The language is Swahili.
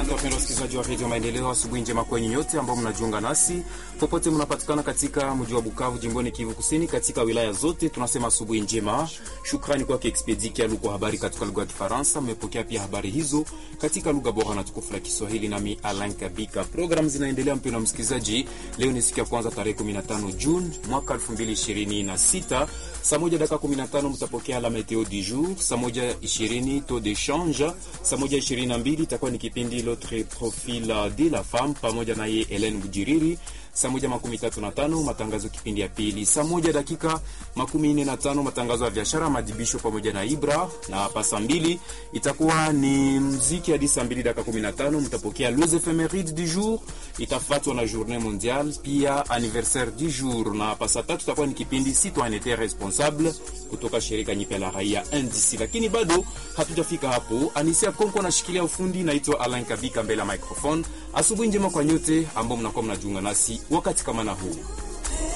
Asante wapendwa wasikilizaji wa redio Maendeleo, asubuhi njema kwenye nyote ambao mnajiunga nasi popote mnapatikana katika mji wa Bukavu, jimboni Kivu Kusini, katika wilaya zote, tunasema asubuhi njema. Shukrani kwake Expedi Kialu kwa habari katika lugha ya Kifaransa. Mmepokea pia habari hizo katika lugha bora na tukufu la Kiswahili, nami Alain Kabika. Program zinaendelea mpendwa msikilizaji. Leo ni siku ya kwanza tarehe 15 Juni mwaka 2026 saa moja dakika 15 mtapokea la meteo du jour, saa moja 20 taux de change, saa moja 22 itakuwa ni kipindi l'autre profil de la femme pamoja naye Helen Bujiriri saa moja makumi tatu na tano matangazo kipindi ya pili, saa moja dakika makumi nne na tano matangazo ya biashara madibisho pamoja na Ibra, na hapa saa mbili itakuwa ni mziki hadi saa mbili dakika kumi na tano mtapokea les ephemeride du jour, itafuatwa na journée mondiale pia anniversaire du jour, na hapa saa tatu itakuwa ni kipindi citoyenneté responsable kutoka shirika nyipya la raia NDC. Lakini bado hatujafika hapo, Anisia Konko anashikilia ufundi, naitwa Alain Kabika mbele ya microphone. Asubuhi njema kwa nyote ambao mnakuwa mnajiunga nasi wakati kama na huu.